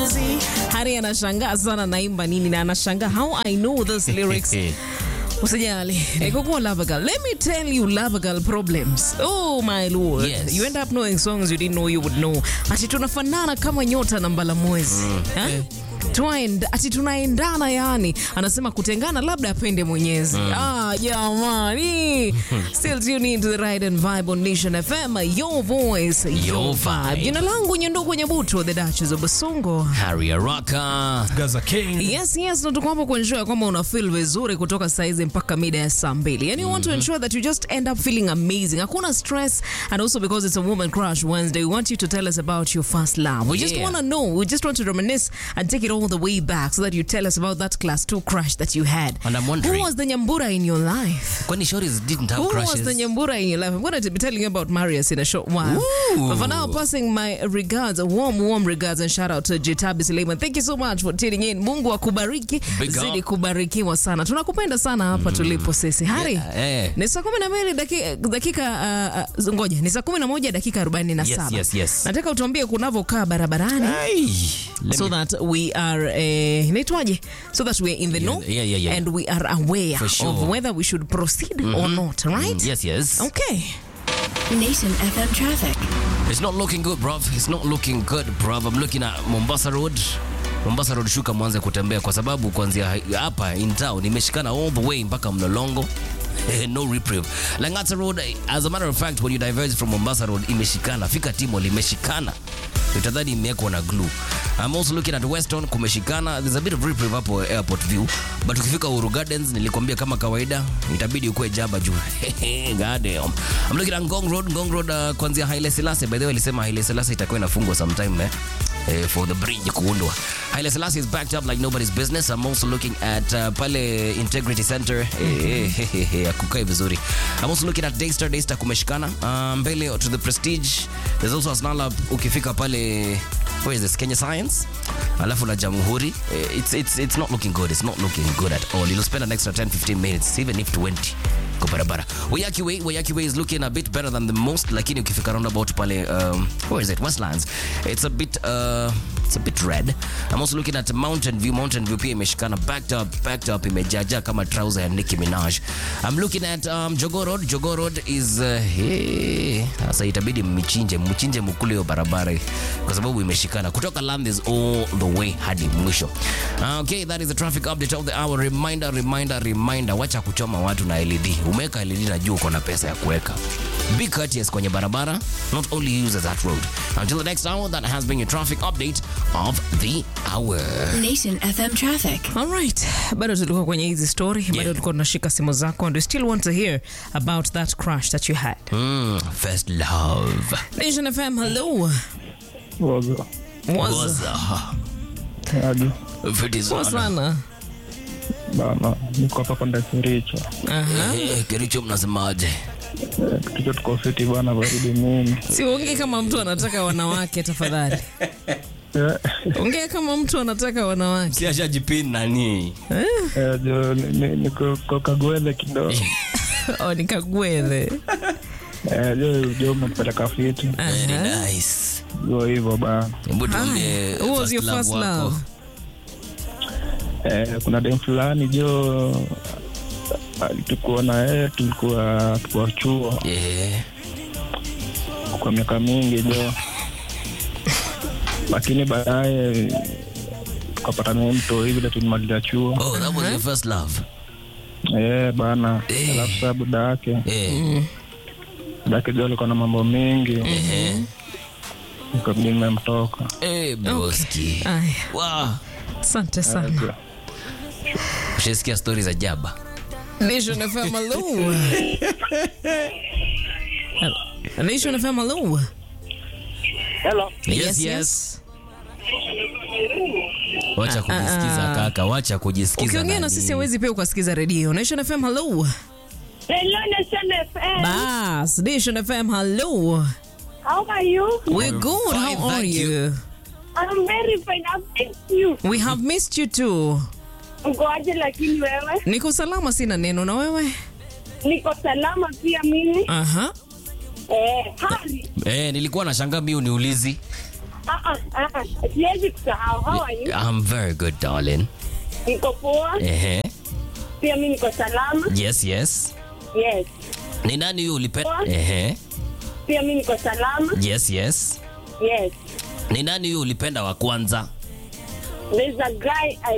Hari anashangaa sana naimba nini na anashangaa how I know this lyrics. Usijali. Nikokuwa Lava Girl. Let me tell you Lava Girl problems. Oh my lord. Yes. You end up knowing songs you didn't know you would know. Ati tunafanana kama nyota na mbala mwezi. Ha? Tunaenda, ati tunaendana yani. Anasema kutengana labda apende Mwenyezi. Ah, jamani. Still tune in to the Ride and Vibe on Nation FM. Your voice, your, Your vibe. vibe. Jina langu Nyendugu Nyabuto, the Duchess of Basongo. Harry Araka. Gaza King. Yes, yes, na tuko hapo kuensure kwamba una feel vizuri kutoka saizi mpaka mida ya saa mbili. Yani, you want to ensure that you just end up feeling amazing. Hakuna stress and also because it's a woman crush Wednesday, we want you to tell us about your first love. We just Yeah. want to know. We just want to reminisce and take it all the way back so that you tell us about that class 2 crush that you had. And I'm Who wondering- was the Nyambura in your life? Kwani Shoris didn't have Who crushes? was the Nyambura in your life? I'm going to be telling you about Marius in a short while. Ooh. But for now, passing my regards, warm, warm regards and shout out to Jitabi Suleiman. Thank you so much for tuning in. Mungu akubariki, Big up. zidi kubarikiwa sana. Tunakupenda sana hapa tulipo sisi. Hari, Yeah, eh. ni saa kumi na mbili dakika, dakika uh, uh, ngoja, ni saa kumi na moja dakika arobaini na Yes, saba. yes, yes. Nataka utuambie kunavyokaa barabarani Hey, let so me- that we are uh, inaitwaje so that we are in the know yeah, yeah, yeah. and we are aware For sure. of whether we should proceed or not right Yes, yes. okay Nation FM traffic. It's not looking good, bruv. It's not looking good, bruv. I'm looking at Mombasa Road. Mombasa Road shuka mwanze kutembea kwa sababu kuanzia hapa in town imeshikana all the way mpaka Mlolongo. Eh, no reprieve. Langata Road, as a matter of fact, when you diverge from Mombasa Road imeshikana. Fika Timol imeshikana. Utadhani imewekwa na glue. I'm also looking at Weston kumeshikana. There's a bit of reprieve hapo airport view. But ukifika Uhuru Gardens nilikwambia kama kawaida itabidi ukue jaba juu. God damn. I'm looking at Ngong Road, Ngong Road uh, kuanzia Haile Selassie. By the way, alisema Haile Selassie itakuwa inafungwa sometime eh? Eh, for the bridge kuundwa. Haile Selassie is backed up like nobody's business. I'm also looking at uh, pale Integrity Center. Eh, eh, eh, eh, akukai vizuri. I'm also looking at Daystar. Daystar kumeshikana. Uh, mbele to the Prestige. There's also a snarl ukifika pale where is this Kenya Science alafu na Jamhuri Eh, it's, it's, it's not looking good it's not looking good at all you'll spend an extra 10 15 minutes even if 20 kwa barabara Wayaki Way Wayaki Way is looking a bit better than the most lakini ukifika roundabout pale um, where is it Westlands it's a bit uh, it's a bit red I'm also looking at Mountain View Mountain View pia imeshikana backed up backed up imejaja kama trouser ya Nicki Minaj I'm looking at um, Jogoo Road Jogoo Road is uh, hey, sasa itabidi mmichinje mchinje mkule hiyo barabara kwa sababu imeshikana kutoka Landis all the way hadi mwisho. Uh, okay, that is the traffic update of the hour. Reminder, reminder, reminder, wacha kuchoma watu na LED. Umeweka LED na juu uko na pesa ya kuweka. Be courteous kwenye barabara, not only use that road. Until the next hour, that has been your traffic update of the hour. Nation FM traffic. All right. Bado tulikuwa kwenye hizi story, bado tulikuwa tunashika simu zako and we still want to hear about that crush that you had. Mm, first love. Nation FM, hello. Wazo. Was Waza. Aje. Fiti poa sana. sana. Bana, niko hapa kwenda Kericho. Aha. Eh, Kericho mnasemaje? Eh, Kericho tuko fiti bana, baridi mingi. Si ongee kama mtu anataka wanawake tafadhali. Eh, Ongea kama mtu anataka wanawake. Si ashajipin nani? eh, jo, ni- ni- niko kwa Kagwele kidogo. Oh, nikagwele. Eh, jo, jo umenipeleka fiti. Very Aha. nice. Jo hivyo bana. Hebu tuambie Who was first your love first wako. love? Eh, kuna dem fulani jo tulikuwa na yeye tulikuwa tulikuwa chuo Yeah. kwa miaka mingi jo lakini baadaye tukapata naye mto hivi vile tulimaliza chuo Oh, that was your first love. eh bana Eh. alafu saa buda yake Eh. buda yake jo alikuwa na mambo mengi Eh. nikabidi nimemtoka Eh, broski. Aya, Wow. asante sana. Ushasikia stori za jaba? Nation FM, hello. Nation FM, hello. Hello. Yes, yes. Wacha kujisikiza kaka, wacha kujisikiza. Ukiongea na nani. sisi hawezi pia ukasikiza redio. Nation FM, hello. Hello, Nation FM. Bas, Nation FM, hello. How are you? We're good. fine, How are thank you? you. I'm very fine. I've missed you. We have missed you too. Ukoaje lakini wewe? Niko salama, sina neno na wewe. Niko salama pia mimi. Aha. Eh, Hari. Eh, nilikuwa nashangaa mimi uniulizi. Ah, ah, ah, ah. Siwezi kusahau. How are you? I'm very good, darling. Niko poa. Ehe. Pia mimi niko salama. Yes, yes. Yes. Ni nani huyu ulipenda? Poa. Ehe. Pia mimi niko salama. Yes, yes. Yes. Ni nani huyu ulipenda wa kwanza? There's a guy I